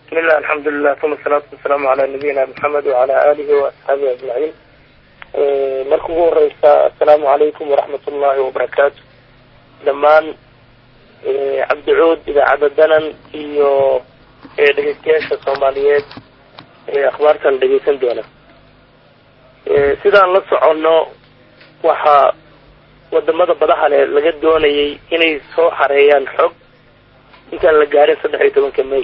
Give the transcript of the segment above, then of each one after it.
bismillah alxamdulilah uma asalaatu wasalaamu calaa nabiyina maxamed wacala alihi waasxaabihi ajmaciin marka ugu horeysa assalaamu calaykum waraxmat ullahi wabarakaatu dhammaan cabdicuud idaacadda danan iyo dhegeystayaasha soomaaliyeed ee akhbaartan dhegeysan doona sidaan la soconno waxaa wadamada badaha leh laga doonayay inay soo xareeyaan xog intaan la gaarin saddex iyo tobanka may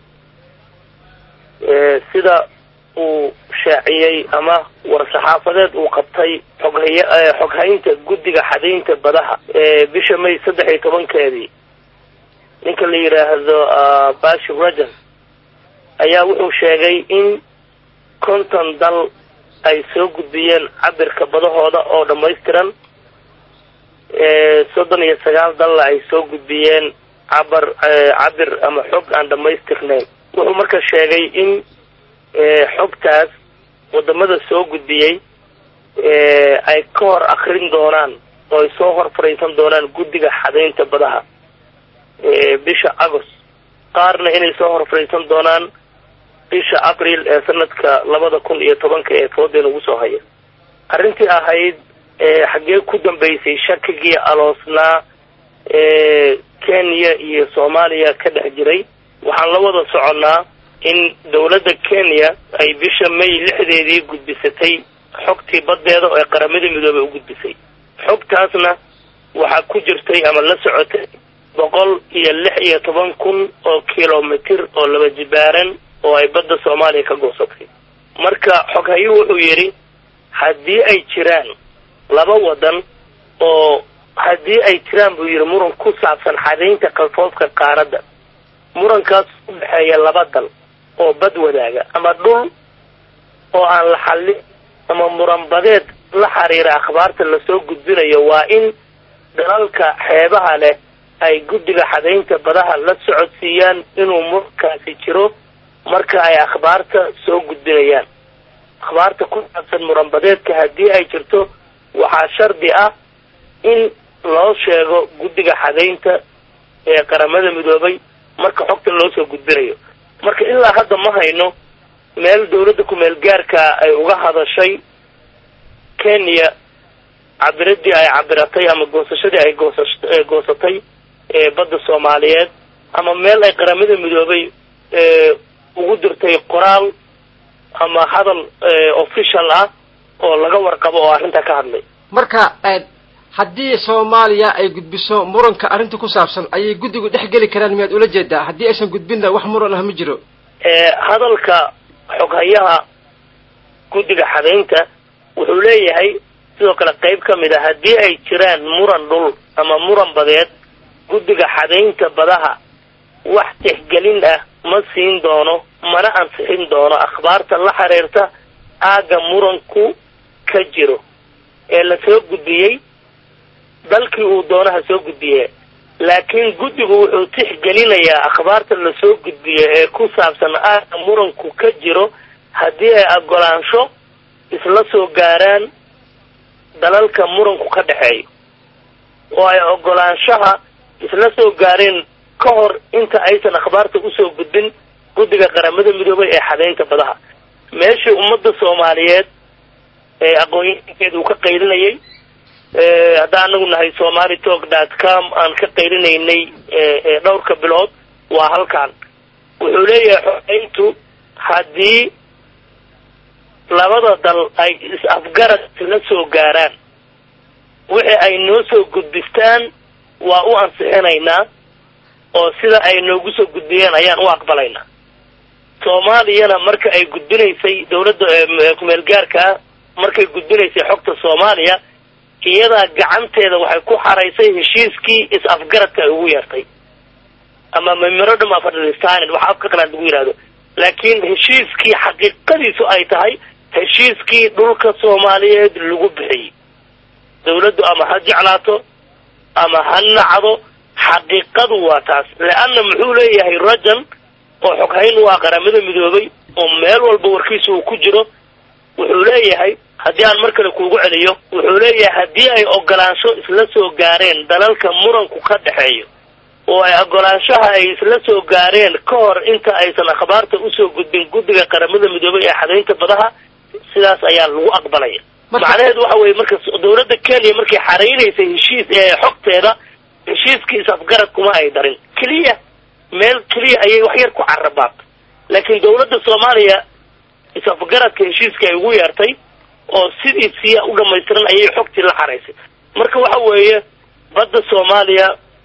sida uu shaaciyey ama war-saxaafadeed uu qabtay xoghay xoghaynta guddiga xadaynta badaha bisha may saddex iyo tobankeedii ninka la yidhaahdo bashir rajan ayaa wuxuu sheegay in konton dal ay soo gudbiyeen cabirka badahooda oo dhammaystiran soddon iyo sagaal dalla ay soo gudbiyeen cabar cabir ama xog aan dhammaystirnayn wuxuu marka sheegay in xogtaas wadamada soo gudbiyey ay ka hor akrin doonaan oo ay soo hor fariisan doonaan guddiga xadaynta badaha bisha agost qaarna inay soo hor fariisan doonaan bisha abril ee sanadka labada kun iyo tobanka ee foodeen ugu soo haya arrintii ahayd xaggee ku dambeysay shakigii aloosnaa kenya iyo soomaaliya ka dhex jiray waxaan la wada soconnaa in dawladda kenya ay bisha may lixdeedii gudbisatay xogtii baddeeda oo ay qaramada midoobey u gudbisay xogtaasna waxaa ku jirtay ama la socotay boqol iyo lix iyo toban kun oo kilomitir oo laba jibaaran oo ay badda soomaaliya ka goosatay marka xoghayuu wuxuu yidhi haddii ay jiraan laba waddan oo haddii ay jiraan buu yidhi muran ku saabsan xadaynta kalfoofka qaaradda murankaas u dhexeeya laba dal oo bad wadaaga ama dhul oo aan la xallin ama muranbadeed la xiriira akhbaarta lasoo gudbinayo waa in dalalka xeebaha leh ay guddiga xadaynta badaha la socodsiiyaan inuu murankaasi jiro marka ay akhbaarta soo gudbinayaan akhbaarta ku saabsan muranbadeedka haddii ay jirto waxaa shardi ah in loo sheego guddiga xadaynta ee qaramada midoobay marka xogta loo soo gudbinayo marka ilaa hadda ma hayno meel dawladda ku-meel gaarka ay uga hadashay kenya cabiradii ay cabiratay ama goosashadii ay goosa goosatay badda soomaaliyeed ama meel ay qaramada midoobay ugu dirtay qoraal ama hadal official ah oo laga warqabo oo arrintaa ka hadlay marka haddii soomaaliya ay gudbiso muranka arrinta ku saabsan ayay guddigu dhex geli karaan miyaad ula jeedaa haddii aysan gudbinna wax muran ah ma jiro hadalka xoghayaha guddiga xadaynta wuxuu leeyahay sidoo kale qayb ka mid a haddii ay jiraan muran dhul ama muran badeed guddiga xadaynta badaha wax tixgelin ah ma siin doono mana ansixin doono akhbaarta la xiriirta aagga muranku ka jiro ee la soo gudbiyey dalkii uu doonaha soo gudbiye laakiin guddigu wuxuu tixgelinayaa akhbaarta lasoo gudbiyo ee ku saabsan aagga muranku ka jiro haddii ay ogolaansho isla soo gaaraan dalalka muranku ka dhexeeyo oo ay ogolaanshaha isla soo gaareen ka hor inta aysan akhbaarta usoo gudbin guddiga qaramada midoobay ee xadaynta badaha meeshii ummadda soomaaliyeed ee aqoon-yahankeeda uu ka qaylinayay haddaan anagu nahay somali talk dot com aan ka qaylinaynay dhowrka bilood waa halkan wuxuu leeyahay xogeyntu haddii labada dal ay is-afgarad isla soo gaaraan wixii ay noo soo gudbistaan waa u ansixinaynaa oo sida ay noogu soo gudbiyeen ayaan u aqbalaynaa soomaaliyana marka ay gudbinaysay dawladda kumeel gaarkaa markay gudbinaysay xogta soomaaliya iyadaa gacanteeda waxay ku xaraysay heshiiskii is-afgaradka ay ugu yeertay ama memorandum of understanding waxa afka qalaad lagu yihahdo laakiin heshiiskii xaqiiqadiisu ay tahay heshiiskii dhulka soomaaliyeed lagu bixiyey dawladdu ama ha jeclaato ama ha nacdo xaqiiqadu waa taas le-anna muxuu leeyahay rajan oo xoghayn u ah qaramada midoobay oo meel walba warkiisa uu ku jiro wuxuu leeyahay haddii aan mar kale kuugu celiyo wuxuu leeyahay haddii ay ogolaansho isla soo gaareen dalalka muranku ka dhexeeyo oo ay ogolaanshaha ay isla soo gaareen ka hor inta aysan akhbaarta usoo gudbin guddiga qaramada midoobay ee xadaynta badaha sidaas ayaa lagu aqbalaya macnaheedu waxa weye marka dawladda kenya markay xaraynaysay heshiis ee xogteeda heshiiskii is-afgarad kuma ay darin keliya meel keliya ayay wax yar ku carabaabtay laakiin dawladda soomaaliya is-afgaradka heshiiska ay ugu yeertay oo sidiisiya u dhamaystiran ayay xogtii la xaraysay marka waxa weeye badda soomaaliya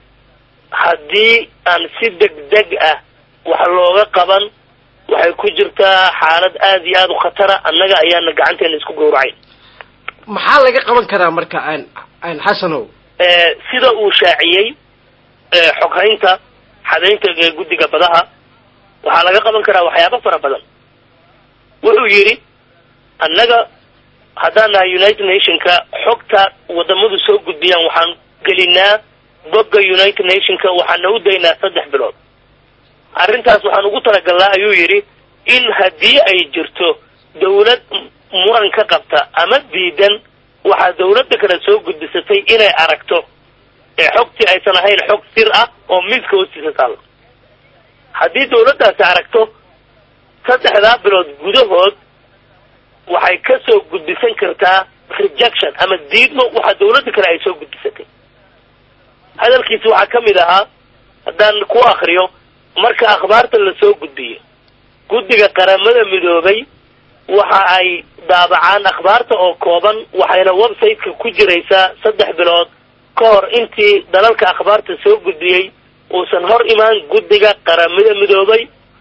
haddii aan si degdeg ah wax looga qaban waxay ku jirtaa xaalad aada iyo aada u khatara annaga ayaana gacanteena isku gawracayn maxaa laga qaban karaa marka aan aan xasanow sida uu shaaciyey xoghaynta xadaynta ee guddiga badaha waxaa laga qaban karaa waxyaabo fara badan wuxuu yidhi annaga haddaan nahay united nationka xogta wadamadu soo gudbiyaan waxaan gelinaa bogga united nationka waxaana u daynaa saddex bilood arrintaas waxaan ugu talagalnaa ayuu yidhi in haddii ay jirto dawlad muran ka qabta ama diidan waxaa dawladda kale soo gudbisatay inay aragto ee xogtii aysan ahayn xog sir ah oo miiska hoostiisa taalla haddii dawladdaasi aragto saddexdaa bilood gudahood waxay ka soo gudbisan kartaa rejection ama diidmo waxaa dawladda kale ay soo gudbisatay hadalkiisi waxaa ka mid ahaa haddaan ku akriyo marka akhbaarta lasoo gudbiyo guddiga qaramada midoobay waxa ay daabacaan akhbaarta oo kooban waxayna website-ka ku jiraysaa saddex bilood ka hor intii dalalka akhbaarta soo gudbiyey uusan hor imaan guddiga qaramada midoobay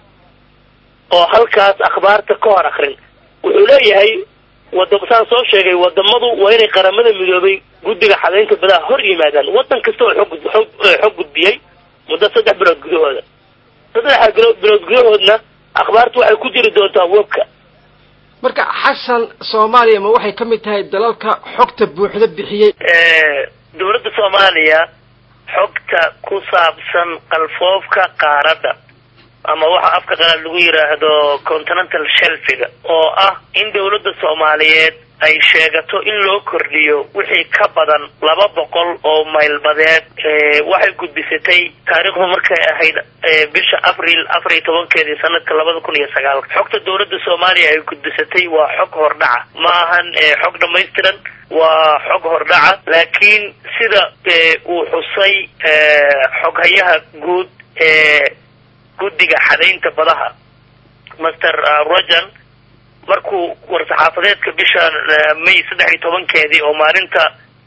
oo halkaas akhbaarta ka hor akrin wuxuu leeyahay wada saan soo sheegay wadamadu waa inay qaramada midoobay guddiga xadaynta badaha hor yimaadaan waddan kasta oo xog xog xog gudbiyey muddo saddex bilood gudahooda saddexda bilood bilood gudahoodna akhbaartu waxay ku jiri doontaa webka marka xasan soomaaliya ma waxay ka mid tahay dalalka xogta buuxda bixiyey dawladda soomaaliya xogta ku saabsan qalfoofka qaaradda ama waxa afka qalaad lagu yidhaahdo continental shelfiga oo ah in dawladda soomaaliyeed ay sheegato in loo kordhiyo wixii ka badan laba boqol oo maylbadeed waxay gudbisatay taariikhdu markay ahayd bisha abril afar iyo tobankeedii sanadka labada kun iyo sagaalka xogta dawladda soomaaliya ay gudbisatay waa xog hordhaca ma ahan xog dhamaystiran waa xog hordhaca laakiin sida uu xusay xoghayaha guud ee guddiga xadaynta badaha master rojan markuu war-saxaafadeedka bishan may saddex iyo tobankeedii oo maalinta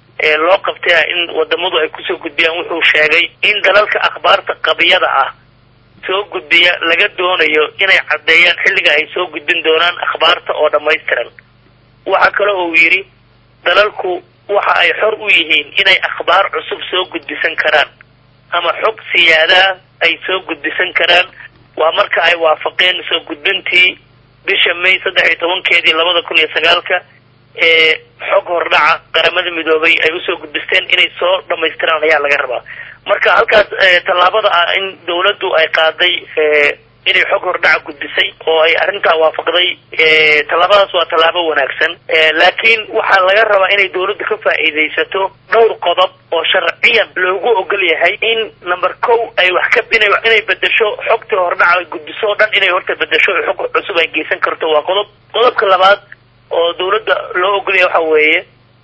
loo qabtay in wadamadu ay kusoo gudbiyaan wuxuu sheegay in dalalka akhbaarta qabiyada ah soo gudbiya laga doonayo inay caddeeyaan xilliga ay soo gudbin doonaan akhbaarta oo dhammaystiran waxaa kale uu yidhi dalalku waxa ay xor u yihiin inay akhbaar cusub soo gudbisan karaan ama xog siyaadaah ay soo gudbisan karaan waa marka ay waafaqeen soo gudbintii bisha may saddex iyo tobankeedii labada kun iyo sagaalka ee xog hordhaca qaramada midoobay ay usoo gudbisteen inay soo dhamaystiraan ayaa laga rabaa marka halkaas tallaabada ah in dawladdu ay qaaday inay xog hordhaca gudbisay oo ay arrintaa waafaqday tallaabadaas waa tallaabo wanaagsan laakiin waxaa laga rabaa inay dawladdu ka faa'iidaysato dhowr qodob oo sharciyan loogu ogol yahay in number kow ay wax ka ina inay bedesho xogtii hordhaca ay gudbiso o dhan inay horta bedesho xog cusub ay geysan karto waa qodob qodobka labaad oo dawladda loo ogolyahay waxa weeye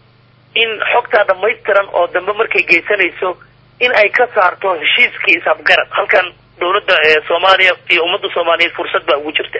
in xogtaa dhamaystiran oo dambe markay geysanayso in ay ka saarto heshiiskii isafgarad halkan dawladda soomaaliya iyo ummadda soomaaliyeed fursad baa ugu jirta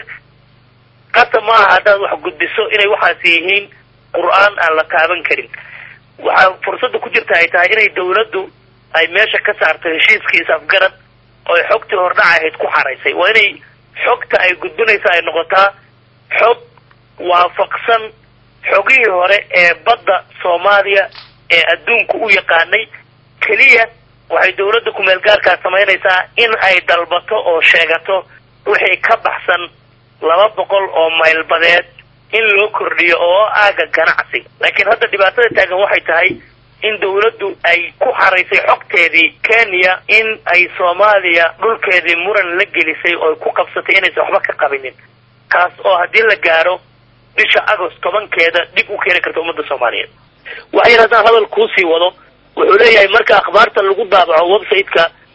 qasa maaha haddaad wax gudbiso inay waxaas yihiin qur-aan aan la taaban karin waxaa fursadda ku jirta ay tahay inay dawladdu ay meesha ka saarto heshiiskii isafgarad oo ay xogtii hordhaca ahayd ku xaraysay waa inay xogta ay gudbinaysa ay noqotaa xog waafaqsan xogihii hore ee badda soomaaliya ee adduunku u yaqaanay keliya waxay dawladda kumeel gaarkaa samaynaysaa in ay dalbato oo sheegato wixii ka baxsan laba boqol oo maylbadeed in loo kordhiyo oo aaga ganacsi laakiin hadda dhibaatada taagan waxay tahay in dawladdu ay ku xaraysay xogteedii kenya in ay soomaaliya dhulkeedii muran la gelisay oo ay ku qabsatay inaysan waxba ka qabinin kaas oo haddii la gaaro bisha agost tobankeeda dhib u keeni karta ummadda soomaaliyeed waxayna haddaan hadal kuusii wado wuxuu leeyahay marka akhbaarta lagu daabaco website-ka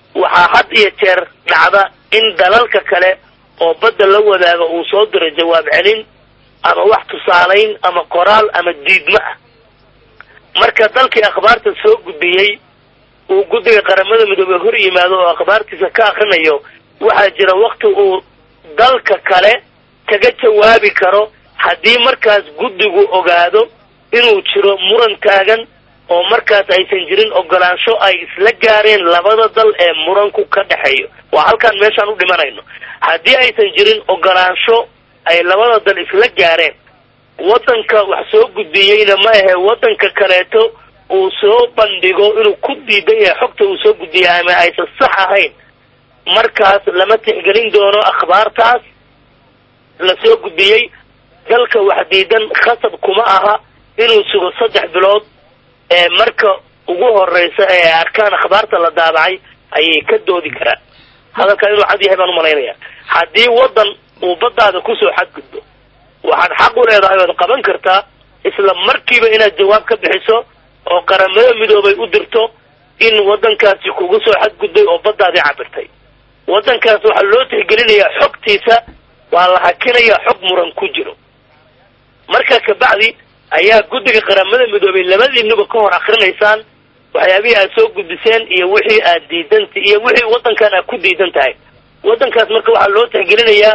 waxaa had iyo jeer dhacda in dalalka kale oo badda la wadaaga uu soo diro jawaab celin ama wax tusaalayn ama qoraal ama diidmo ah marka dalkii akhbaarta soo gudbiyey uu guddiga qaramada midoobey hor yimaado oo akhbaartiisa ka akrinayo waxaa jira wakti uu dalka kale kaga jawaabi karo haddii markaas guddigu ogaado inuu jiro muran taagan oo markaas aysan jirin ogolaansho ay isla gaareen labada dal ee muranku ka dhexeeyo waa halkaan meeshaan u dhimanayno haddii aysan jirin ogolaansho ay labada dal isla gaareen waddanka wax soo gudbiyeyna ma ahe waddanka kaleeto uu soo bandhigo inuu ku diidan yahay xogta uu soo gudbiyay ama aysan sax ahayn markaas lama tixgelin doono akhbaartaas la soo gudbiyey dalka wax diidan khasab kuma aha inuu sugo saddex bilood ee marka ugu horeysa ee arkaan akhbaarta la daabacay ayay ka doodi karaan hadalkaa inuu cad yahay baan umalaynaya haddii waddan uu baddaada kusoo xadgudbo waxaad xaq u leedahay ood qaban kartaa isla markiiba inaad jawaab ka bixiso oo qaramada midoobay u dirto in waddankaasi kugu soo xadgudbay oo baddaadii cabirtay waddankaas waxaa loo tixgelinayaa xogtiisa waa la hakinayaa xog muran ku jiro markaa kabacdi ayaa guddiga qaramada midoobay labadiinuba ka hor akrinaysaan waxyaabihii aad soo gudbiseen iyo wixii aad diidanta iyo wixii waddankan aad ku diidan tahay waddankaas marka waxaa loo tixgelinayaa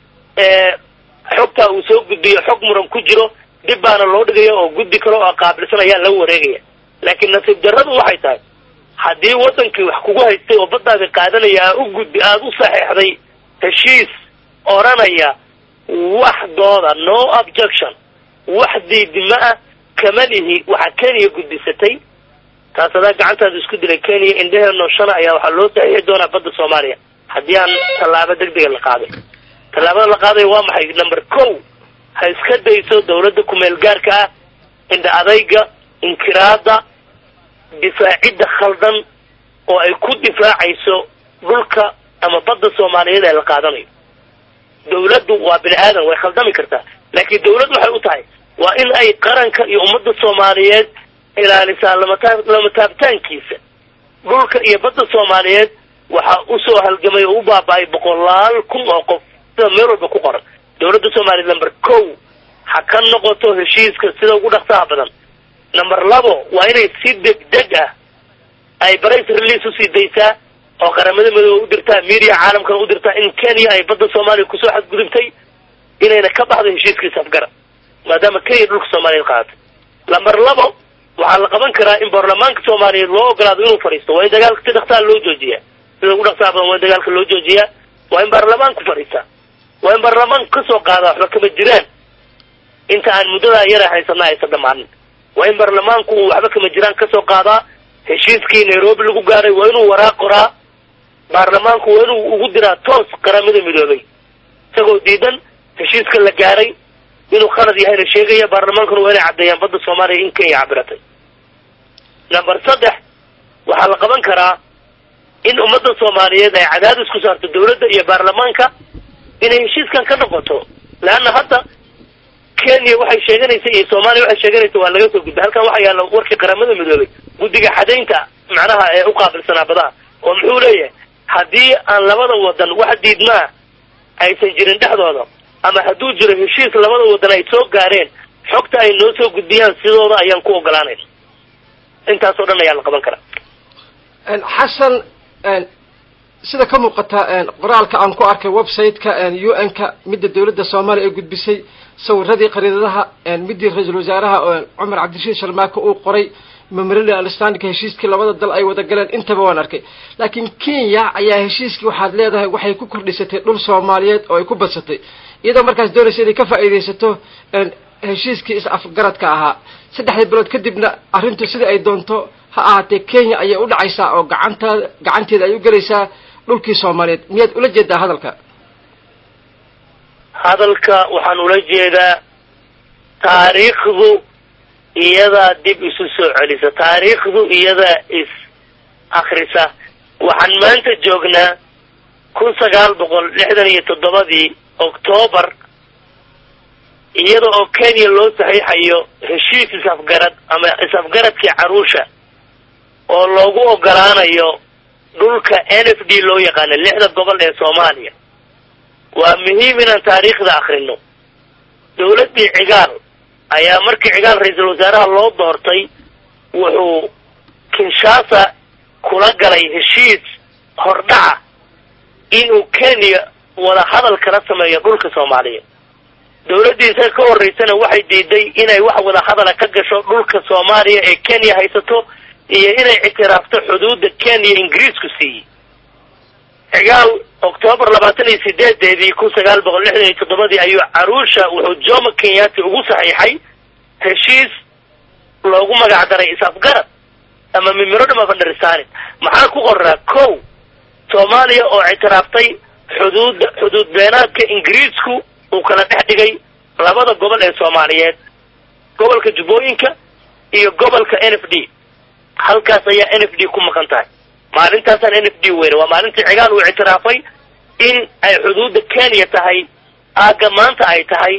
xogtaa uu soo gudbiyo xog muran ku jiro dib baana loo dhigaya oo guddi kale oo qaabilsan ayaa la wareegaya laakiin nasiib darradu waxay tahay haddii waddankii wax kugu haystay oo baddaadi qaadanaya aa u gudbi aada u saxeexday heshiis odhanaya wax dooda no objection wax diidimo ah kama lihi waxaa kenya gudbisatay taas adaa gacantaada isku dilay kenya indheheenoo shana ayaa waxaa loo saxiixi doonaa badda soomaaliya haddii aan tallaabo degdega la qaaday tallaabada la qaadaya waa maxay number ko ha iska dayso dawladda kumeel gaarka ah indha adayga inkiraada difaacidda khaldan oo ay ku difaacayso dhulka ama badda soomaaliyeed ee la qaadanayo dawladdu waa bini aadan way khaldami kartaa laakiin dawladd waxay u tahay waa in ay qaranka iyo ummadda soomaaliyeed ilaalisaa lamata lama taabtaankiisa dhulka iyo badda soomaaliyeed waxaa usoo halgamay oo u baaba-ay boqolaal kun oo qof sida meel walba ku qoran dawladda soomaaliyeed number ko ha ka noqoto heshiiska sida ugu dhaqsaha badan number labo waa inay si degdeg ah ay barays release usii daysaa oo qaramada midoobe u dirtaa media caalamkana u dirtaa in kenya ay badda soomaaliya kusoo xadgudubtay inayna ka baxdo heshiiskiisa afgara maadaama kenya dhulka soomaaliyeed qaadatay lamber labo waxaa la qaban karaa in baarlamaanka soomaaliyeed loo ogolaado inuu fadhiisto waa in dagaalka si dhaqsaa loo joojiyaa sida ugu dhaqsaha badan waa in dagaalka loo joojiyaa waa in baarlamaanku fadhiistaa waa in baarlamaanku kasoo qaadaa waxba kama jiraan inta aan muddadaa yara haysana aysan dhamaanin waa in baarlamaanku uu waxba kama jiraan kasoo qaadaa heshiiskii nairobi lagu gaaray waa inuu waraaq qoraa baarlamaanku waa inuu ugu diraa toos qaramada midoobay isagoo diidan heshiiska la gaaray inuu khalad yahayna sheegaya baarlamaankuna waa inay caddeeyaan badda soomaaliya in kenya cabiratay number saddex waxaa la qaban karaa in ummadda soomaaliyeed ay cadaadis ku saarto dawladda iyo baarlamaanka inay heshiiskan ka noqoto leanna hadda kenya waxay sheeganaysa iyo soomaaliya waxay sheeganaysa waa laga soo gudbay halkan waxaa yaalla warkii qaramada midoobay guddiga xadaynta macnaha ee u qaabilsanaa badaha oo muxuu leeyahay haddii aan labada wadan wax diidmaa aysan jirin dhexdooda ama hadduu jiro heshiis labada wadan ay soo gaareen xogta ay noo soo gudbiyaan sidooda ayaan ku ogolaanayna intaasoo dhan ayaa la qaban karaa xasan sida ka muuqata qoraalka aan ku arkay website-ka u n ka midda dawladda soomaaliya ee gudbisay sawiradii qariidadaha midii ra-iisul wasaaraha cumar cabdirashiid sharmaake uu qoray memorandum understandingka heshiiskii labada dal ay wada galeen intaba waan arkay laakiin kenya ayaa heshiiskii waxaad leedahay waxay ku kordhisatay dhul soomaaliyeed oo ay ku badsatay iyadoo markaas doonaysa inay ka faa'iidaysato heshiiskii is-afgaradka ahaa saddexdii bilood kadibna arrintu sida ay doonto ha ahaatee kenya ayay u dhacaysaa oo gacantaada gacanteeda ay u gelaysaa dhulkii soomaaliyeed miyaad ula jeedaa hadalka hadalka waxaan ula jeedaa taariikhdu iyadaa dib isu soo celisa taariikhdu iyadaa is akrisa waxaan maanta joognaa kun sagaal boqol lixdan iyo toddobadii octoobar iyada oo kenya loo saxiixayo heshiis is-afgarad ama is-afgaradkii caruusha oo loogu ogolaanayo dhulka n f d loo yaqaano lixda gobol ee soomaaliya waa muhiim inaan taariikhda akrino dawladdii cigaal ayaa markii cigaal ra-iisul wasaaraha loo doortay wuxuu kinshasa kula galay heshiis hordhaca inuu kenya wada hadal kala sameeyo dhulka soomaaliya dawladdii isaga ka horreysana waxay diiday inay wax wada hadala ka gasho dhulka soomaaliya ee kenya haysato iyo inay ictiraafto xuduudda kenya ingiriisku siiyey cigaal octoobar labaatan iyo sideedeedii kun sagaal boqol lixdan iyo toddobadii ayuu caruusha wuxuu jomo kenyati ugu saxiixay heshiis loogu magac daray is-afgarad ama memorandum of understanding maxaa ku qoraa ko soomaaliya oo ictiraaftay xuduudda xuduud beenaadka ingiriisku uu kala dhex dhigay labada gobol ee soomaaliyeed gobolka jubbooyinka iyo gobolka n f d halkaas ayaa n f d ku maqan tahay maalintaasaan n f d weyne waa maalintii cigaal uu ictiraafay in ay xuduudda kenya tahay aaga maanta ay tahay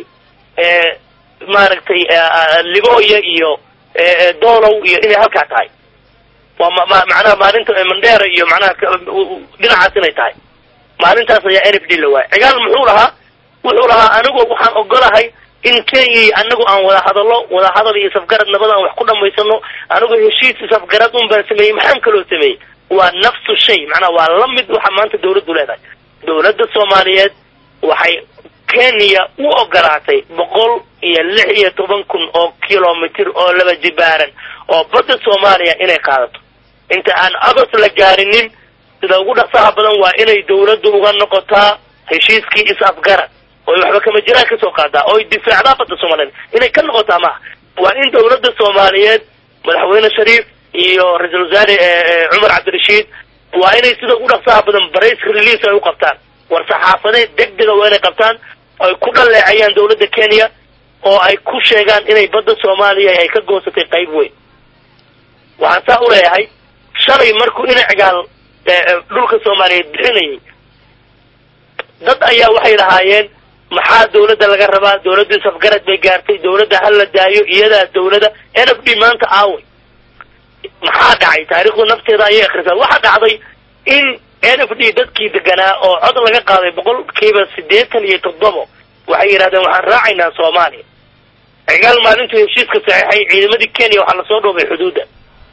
maaragtay liboya iyo doolow iyo inay halkaa tahay waa ma macnaha maalinta mandheera iyo macnaha dhinacaas inay tahay maalintaas ayaa n f d la waayay cigaal muxuu lahaa wuxuu lahaa anigu waxaan ogolahay in kenya iyo anagu aan wada hadallo wada hadal iyo isafgarad nabada aan wax ku dhamaysano anigu heshiis isafgarad un baan sameeyey maxaan kaloo sameeyey waa nafsu shay macnaha waa la mid waxa maanta dawladdu leedahay dawladda soomaaliyeed waxay kenya u ogolaatay boqol iyo lix iyo toban kun oo kilomitr oo laba jibaaran oo badda soomaaliya inay qaadato inta aan agos la gaarinin sida ugu dhaqsaha badan waa inay dawladdu uga noqotaa heshiiskii is-afgarad oy waxba kama jiraan kasoo qaadaa oy difaacdaa badda soomaaliyeed inay ka noqotaa maaha waa in dawladda soomaaliyeed madaxweyne shariif iyo ra-iisul wasaare cumar cabdirashiid waa inay sida ugu dhaqsaha badan barays release ay u qabtaan war saxaafadeed degdega waa inay qabtaan ay ku dhaleecayaan dawladda kenya oo ay ku sheegaan inay badda soomaaliya ay ka goosatay qayb weyn waxaan saa uleeyahay shalay markuu ina cigaal dhulka soomaaliyeed bixinayay dad ayaa waxay lahaayeen maxaa dawladda laga rabaa dawladdu safgarad bay gaartay dawladda ha la daayo iyadaa dawladda n f d maanta aaway maxaa dhacay taariikhdu nafteeda ayay akrisaa waxaa dhacday in n f d dadkii deganaa oo cod laga qaaday boqolkiiba siddeetan iyo toddobo waxay yidhahdeen waxaan raacaynaa soomaaliya cigaal maalintuu heshiiska saxiixay ciidamadii kenya waxaa lasoo dhoobay xuduudda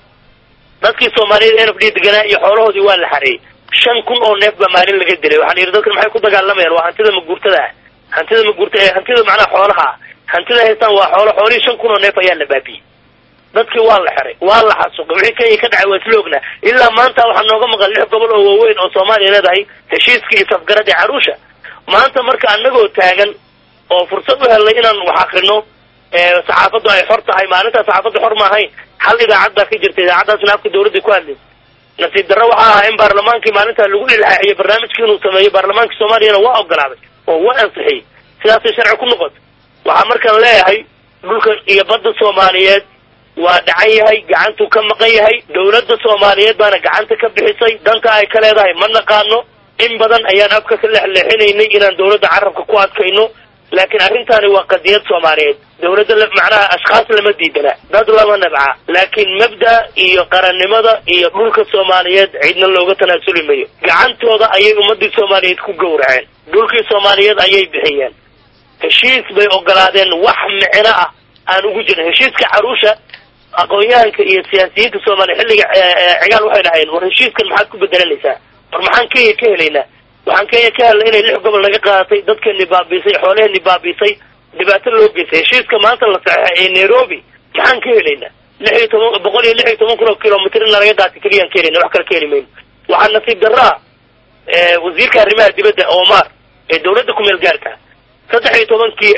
dadkii soomaaliyeed n f d deganaa iyo xoolahoodii waa la xareeyey shan kun oo neef baa maalin laga dilay waxaa la yidhi dadkan maxay ku dagaalamayaan waa hantida maguurtada ah hantida maguurta ee hantida macnaha xoolaha ah hantida haystaan waa xoolo xoolihii shan kun oo neef ayaa la baabiyey dadkii waa la xiray waa la xasuuqay wixii kenya ka dhacay waa isla ognaa ilaa maanta waxaa nooga maqan lix gobol oo waaweyn oo soomaaliya leedahay heshiiskii iyo safgarad ee caruusha maanta marka anagoo taagan oo fursad u helnay inaan wax akrino saxaafaddu ay xor tahay maalintaa saxaafaddu xor ma ahayn hal idaacad baa ka jirta idaacaddaasna afka dawladda ku hadlaysa nasiib darro waxaa ahaa in baarlamaankii maalintaa lagu ilhaaxiyey barnaamijkii inuu sameeyo baarlamaankii soomaaliyana waa ogolaaday oo waa ansixiyey sidaasay sharci ku noqotay waxaa markaan leeyahay dhulka iyo badda soomaaliyeed waa dhacan yahay gacantuu ka maqan yahay dawladda soomaaliyeed baana gacanta ka bixisay danta ay ka leedahay ma naqaano in badan ayaan afka ka leexleexinaynay inaan dawladda carabka ku adkayno laakiin arrintaani waa qadiyad soomaaliyeed dawladda macnaha ashkhaas lama diidana dad lama nabca laakiin mabda iyo qarannimada iyo dhulka soomaaliyeed cidna looga tanaasuli mayo gacantooda ayay ummadii soomaaliyeed ku gowraceen dhulkii soomaaliyeed ayay bixiyeen heshiis bay ogolaadeen wax micno ah aan ugu jirin heshiiska caruusha aqoon-yahanka iyo siyaasiyiinta soomaaliya xilliga cigaal waxay dhahayeen war heshiiskan maxaad ku bedelanaysaa war maxaan kenya ka helaynaa waxaan kenya ka helnay inay lix gobol naga qaadatay dadkeeni baabiisay xoolaheeni baabiisay dhibaato loo geystay heshiiska maanta la saxeexay ee nairobi maxaan ka helaynaa lix iyo toban boqol iyo lix iyo toban kun oo kilomitr in nalaga qaatay keliyaan ka helayna wax kale ka heli mayno waxaa nasiib darraa wasiirka arrimaha dibadda omar ee dawladda kumeel gaarka saddex iyo tobankii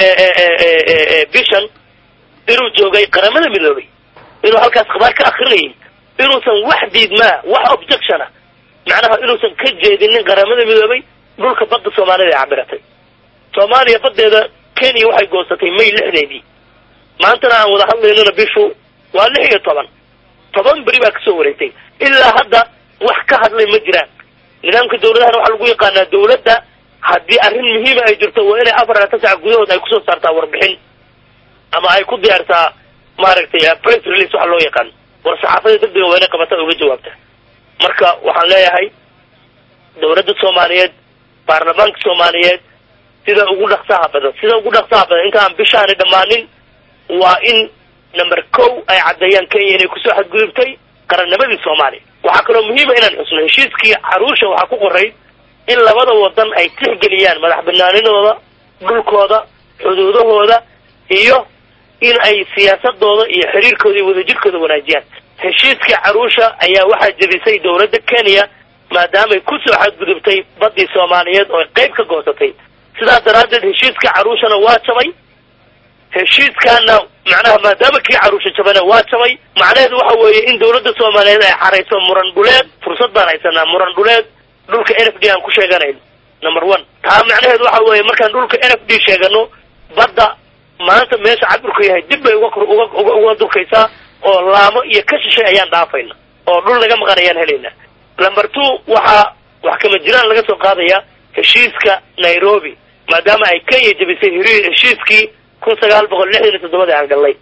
bishan inuu joogay qaramada midoobay inuu halkaas khabaar ka akrinayay inuusan wax diidmaa wax objectiona macnaha inuusan ka jeedinin qaramada midoobay dhulka badda soomaalida ay cabiratay soomaaliya baddeeda kenya waxay goosatay may lixdeedii maantana aan wada hadlaynona bishu waa lix iyo toban toban beri baa kasoo wareegtay ilaa hadda wax ka hadlay ma jiraan nidaamka dawladahana waxaa lagu yaqaanaa dawladda haddii arrin muhiima ay jirto waa inay afar laatan sac gudahood ay kusoo saartaa warbixin ama ay ku diyaartaa maaragtay press release waxa loo yaqaan war saxaafada degdega waa inay qabataa uga jawaabta marka waxaan leeyahay dawladda soomaaliyeed baarlamaanka soomaaliyeed sida ugu dhaqsaha badan sida ugu dhaqsaha badan intaan bishaani dhammaanin waa in number kow ay caddeeyaan kenya inay kusoo xadgudubtay qarannimadii soomaaliya waxaa kaloo muhiima inaan xusno heshiiskii caruusha waxaa ku qoray in labada wadan ay tixgeliyaan madax banaanidooda dhulkooda xuduudahooda iyo in ay siyaasadooda iyo xiriirkooda iyo wadajirkooda wanaajiyaan heshiiskii caruusha ayaa waxaa jebisay dawladda kenya maadaamay kusoo xadgudubtay baddii soomaaliyeed oo ay qayb ka goosatay sidaas daraaddeed heshiiskii caruushana waa jabay heshiiskaana macnaha maadaama kii caruusha jabana waa jabay macnaheedu waxa weeye in dawladda soomaaliyeed ay xarayso muran dhuleed fursad baan haysanaa muran dhuleed dhulka n f d aan ku sheeganayno number one taa macnaheedu waxa weeye markaan dhulka n f d sheegano badda maanta meesha cabirku yahay dib bay uga uga uga uga durkaysaa oo laamo iyo ka shishay ayaan dhaafayna oo dhul naga maqan ayaan helaynaa number two waxaa wax kama jiraan laga soo qaadaya heshiiska nairobi maadaama ay kenya jebisay hiri heshiiskii kun sagaal boqol lixdan iyo toddobadii aan gallay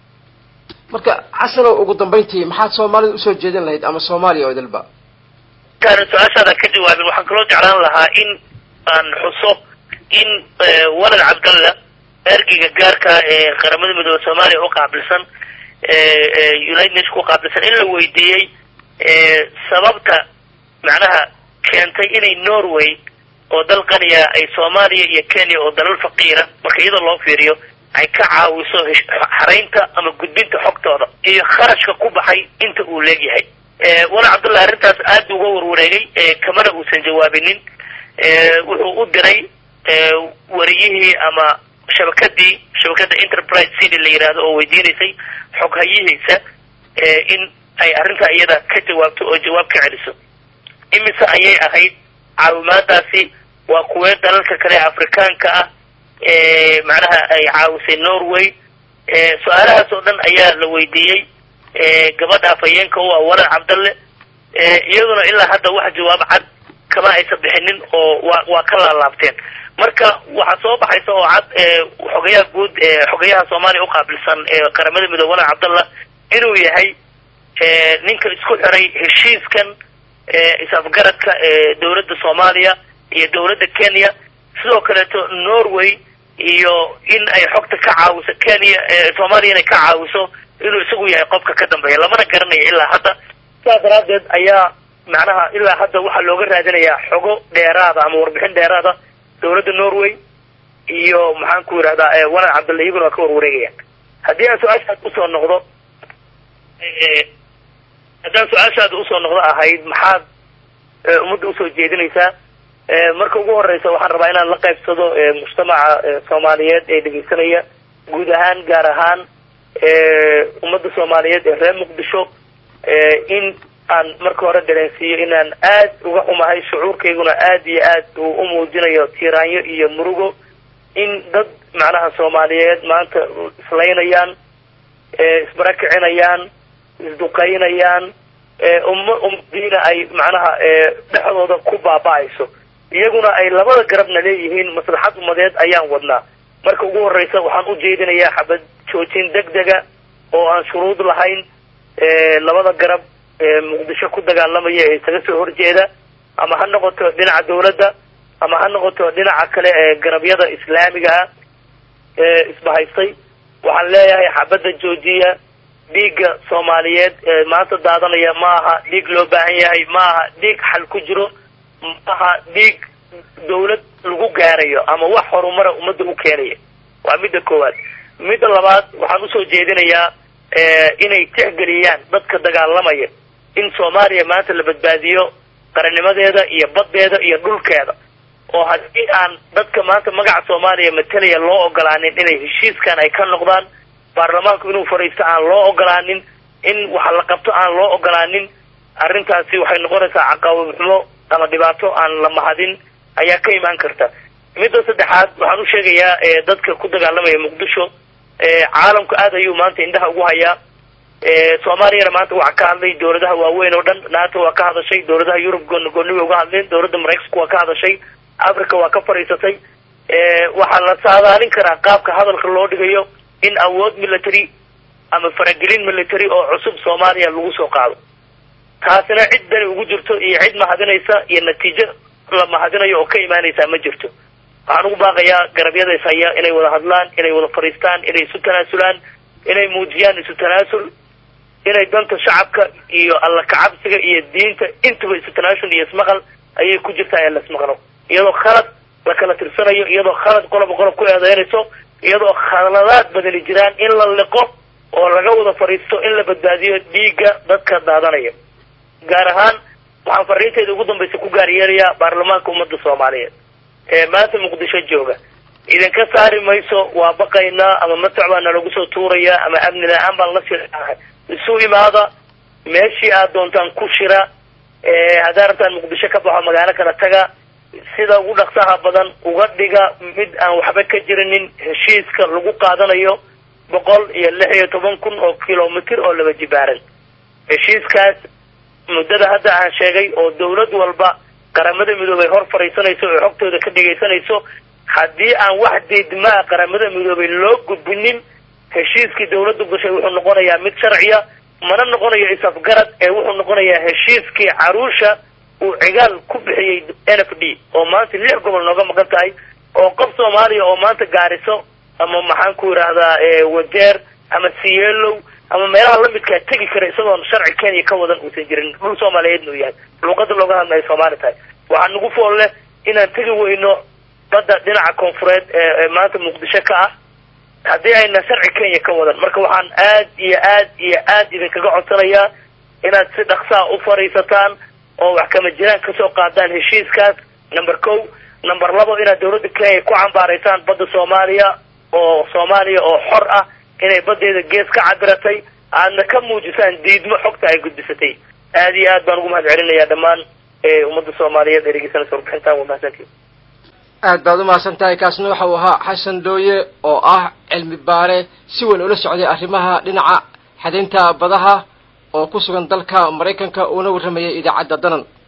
marka xasanow ugu dambayntii maxaad soomaalida usoo jeedin lahayd ama soomaaliya oo idilba intaan su-aashaada ka jawaabin waxaan kaloo jeclaan lahaa in aan xuso in walad cabdalla ergeyga gaarka ee qaramada midoobe soomaaliya u qaabilsan united nation ku qaabilsan in la weydiiyey sababta macnaha keentay inay norway oo dal qaniya ay soomaaliya iyo kenya oo dalal faqiira marka iyadoo loo fiiriyo ay ka caawiso xaraynta ama gudbinta xogtooda iyo kharashka ku baxay inta uu leegyahay wala cabdullah arrintaas aad uga warwareegay kamana uusan jawaabinin wuxuu u diray wariyihii ama shabakadii shabakada enterprise city la yidhaahdo oo weydiinaysay xoghayihiisa in ay arrintaa iyada ka jawaabto oo jawaab ka celiso imise ayay ahayd caawimaadaasi waa kuwee dalalka kale afrikaanka ah macnaha ay caawisay norway su-aalahaas oo dhan ayaa la weydiiyey gabadha afhayeenka u ah walad cabdalle iyaduna ilaa hadda wax jawaab cad kama aysan bixinin oo waa waa ka laalaabteen marka waxaa soo baxaysa oo cad xogayaha guud xogayaha soomaaliya uqaabilsan qaramada midoobe walad cabdalla inuu yahay ninka isku xiray heshiiskan is-afgaradka dawladda soomaaliya iyo dawladda kenya sidoo kaleeto norway iyo in ay xogta ka caawiso kenya soomaaliya inay ka caawiso inuu isagu yahay qofka ka dambeeya lamana garanayo ilaa hadda sidaas daraaddeed ayaa macnaha ilaa hadda waxaa looga raadinayaa xogo dheeraada ama warbixin dheeraada dawladda norway iyo maxaan ku yidhahdaa walad cabdalla iyaguna waa ka warwareegayaan haddii aan su-aashaad usoo noqdo haddaan su-aashaada usoo noqdo ahayd maxaad ummadda usoo jeedinaysaa marka ugu horeysa waxaan rabaa inaan la qaybsado mujtamaca soomaaliyeed ee dhegeysanaya guud ahaan gaar ahaan ummadda soomaaliyeed ee reer muqdisho in aan marka hore dareensiiyo inaan aad uga xumahay shucuurkayguna aad iyo aad uu u muujinayo tiiraanyo iyo murugo in dad macnaha soomaaliyeed maanta islaynayaan isbarakicinayaan isduqaynayaan umma ummadiina ay macnaha dhexdooda ku baaba-ayso iyaguna ay labada garabna leeyihiin maslaxad ummadeed ayaan wadnaa marka ugu horeysa waxaan u jeedinayaa xabad joojin deg dega oo aan shuruud lahayn labada garab muqdisho ku dagaalamaya ee isaga soo horjeeda ama ha noqoto dhinaca dawladda ama ha noqoto dhinaca kale ee garabyada islaamiga ah ee isbahaystay waxaan leeyahay xabadda joojiya dhiigga soomaaliyeed ee maanta daadanaya ma aha dhiig loo baahan yahay ma aha dhiig xal ku jiro ma aha dhiig dawlad lagu gaarayo ama wax horumara ummadda u keenaya waa midda koowaad midda labaad waxaan usoo jeedinayaa inay tixgeliyaan dadka dagaalamaya in soomaaliya maanta la badbaadiyo qarannimadeeda iyo baddeeda iyo dhulkeeda oo haddii aan dadka maanta magaca soomaaliya matalaya loo ogolaanin inay heshiiskan ay ka noqdaan baarlamaanku inuu fadhiisto aan loo ogolaanin in waxa la qabto aan loo ogolaanin arrintaasi waxay noqonaysaa caqaawib xumo ama dhibaato aan la mahadin ayaa ka imaan karta midda saddexaad waxaan u sheegayaa dadka ku dagaalamaya muqdisho caalamku aad ayuu maanta indhaha ugu hayaa soomaaliyana maanta waxaa ka hadlay dawladaha waaweyn oo dhan nato waa ka hadashay dawladaha yurub gooni gooni way uga hadleen dawladda maraykanku waa ka hadashay africa waa ka fadhiisatay waxaa la saadaalin karaa qaabka hadalka loo dhigayo in awood military ama faragelin military oo cusub soomaaliya lagu soo qaado taasina cid dani ugu jirto iyo cid mahadinaysa iyo natiijo la mahadinayo oo ka imaanaysaa ma jirto waxaan ugu baaqayaa garabyada is haya inay wada hadlaan inay wada fadhiistaan inay isu tanaasulaan inay muujiyaan isu tanaasul inay danta shacabka iyo alla kacabsiga iyo diinta intuba isu tanaasul iyo ismaqal ayay ku jirtaa in la ismaqlo iyadoo khalad la kala tirsanayo iyadoo khalad qoloba qolob ku eedeynayso iyadoo khaladaad badani jiraan in la liqo oo laga wada fadhiisto in la badbaadiyo dhiigga dadka daadanaya gaar ahaan waxaan fariintayda ugu dambaysa ku gaar yeelayaa baarlamaanka ummadda soomaaliyeed ee maanta muqdisho jooga idinka saari mayso waa baqaynaa ama matac baa nalagu soo tuurayaa ama amni la-aan baan la sirahay isu imaada meeshii aad doontaan ku shira haddaa rabtaan muqdisho ka baxo magaalo kala taga sida ugu dhaqsaha badan uga dhiga mid aan waxba ka jirinin heshiiska lagu qaadanayo boqol iyo lix iyo toban kun oo kilomitr oo laba jibaaran heshiiskaas muddada hadda aan sheegay oo dawlad walba qaramada midoobay hor fadhiisanayso oo xogtooda ka dhegaysanayso haddii aan wax diidmaa qaramada midoobay loo gudbinin heshiiskii dawladdu gashay wuxuu noqonayaa mid sharciya mana noqonayo isafgarad ee wuxuu noqonayaa heshiiskii caruusha uu cigaal ku bixiyey n f d oo maanta lix gobol nooga maqan tahay oo qof soomaaliya oo maanta gaariso ama maxaan ku yidhaahdaa wajeer ama sielow ama meelaha lamidkaa tegi kara isagoon sharci kenya ka wadan uusan jirin dhul soomaaliyeedna uu yahay luuqada looga hadlayo soomaali tahay waxaa nagu fool leh inaan tegi weyno badda dhinaca koonfureed ee maanta muqdisho ka ah haddii ayna sharci kenya ka wadan marka waxaan aad iyo aad iyo aad idinkaga codsanayaa inaad si dhaksaa u fadhiisataan oo wax kama jiraan kasoo qaadaan heshiiskaas number ko number labo inaad dawladda kenya ku cambaaraysaan badda soomaaliya oo soomaaliya oo xor ah inay baddeeda gees ka cabiratay aadna ka muujisaan diidmo xogta ay gudbisatay aad iyo aad baan ugu mahad celinayaa dhammaan ummadda soomaaliyeed ee dhegeysanaysa warbixintan waa mahadsantii aad baad umahadsan tahay kaasna waxa uu ahaa xasan dooye oo ah cilmi baare si weyn ula socday arrimaha dhinaca xadaynta badaha oo ku sugan dalka maraykanka uuna warramayay idaacadda danan